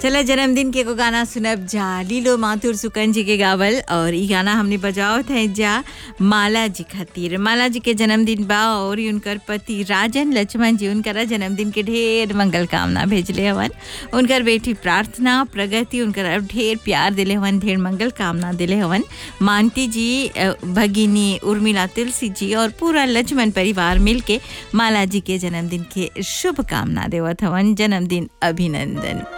चला जन्मदिन के एगो गाना सुनब जा लीलो माथुर सुकन जी के गावल और ई गाना हमने बजाओ थे जा माला जी खातिर माला जी के जन्मदिन बा और ई उनकर पति राजन लक्ष्मण जी उनकर जन्मदिन के ढेर मंगल कामना भेजले हवन उनकर बेटी प्रार्थना प्रगति उनकर ढेर प्यार दिले हवन ढेर मंगल कामना दिले हवन मानती जी अ, भगिनी उर्मिला तुलसी जी और पूरा लक्ष्मण परिवार मिलके माला जी के जन्मदिन के शुभ कामना देवत हवन जन्मदिन अभिनंदन